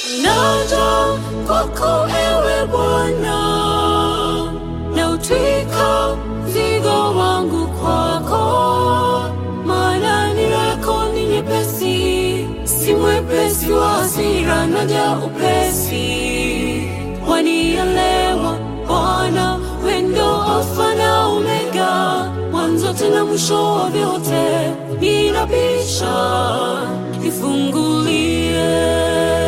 naja kwako ewe Bwana, na utwika mzigo wangu kwako, maana nira yako ni nyepesi, si mwepesi wa hasira, naja upesi. Wanielewa Bwana, wendo Alfa na Omega, mwanzo tena mwisho wa vyote, ninabisha nifungulie.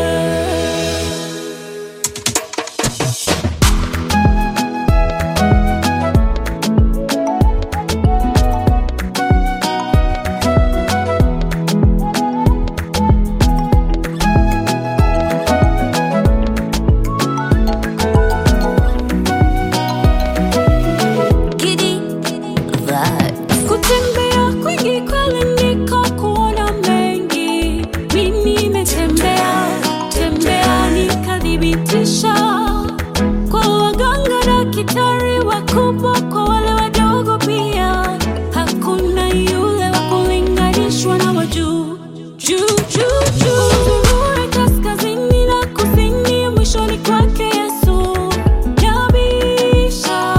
Giddy vibes. Kutembea kwingi kweli niko kuona mengi, mimi nimetembea tembea nikathibitisha kwa waganga na kitari wakubwa, kwa wale wadogo pia, hakuna yule wa kulinganishwa na wa juu juu juu juu. Uzurure kaskazini na kusini, mwishoni kwake Yesu nabisha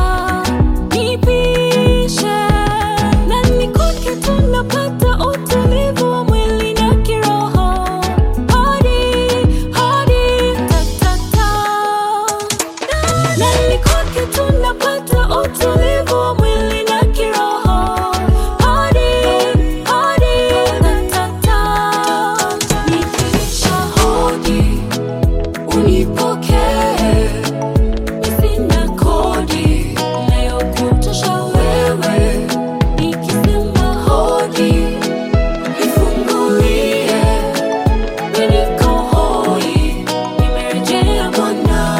nipishe nani kwake tunapata utulivu wa mwili na kiroho hadi hadi tatata nani kwake tunapata utulivu wa mwili na kiroho hadi hadi tatata nipisha hodi unipokee Sina kodi inayokutosha wewe, nikisema hodi nifungulie. Mimi niko hoi, nimerejea Bwana.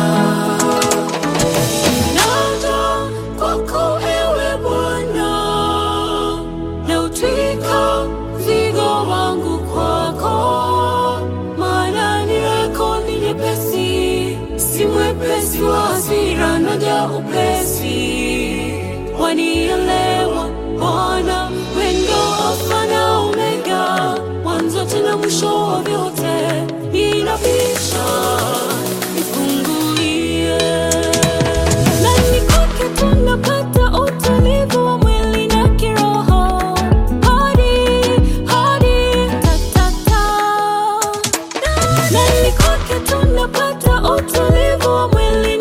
Naja kwako ewe Bwana, nautwika mzigo wangu kwako, maana nira yako ni nyepesi, si mwepesi wa hasira, naja upesi. Wanielewa Bwana, wendo Alfa na Omega, mwanzo tena mwisho wa vyote, ninabisha nifungulie. Nani kwake tunapata utulivu wa mwili na kiroho, hadi hadi tatata. Nani kwake tunapata utulivu wa mwili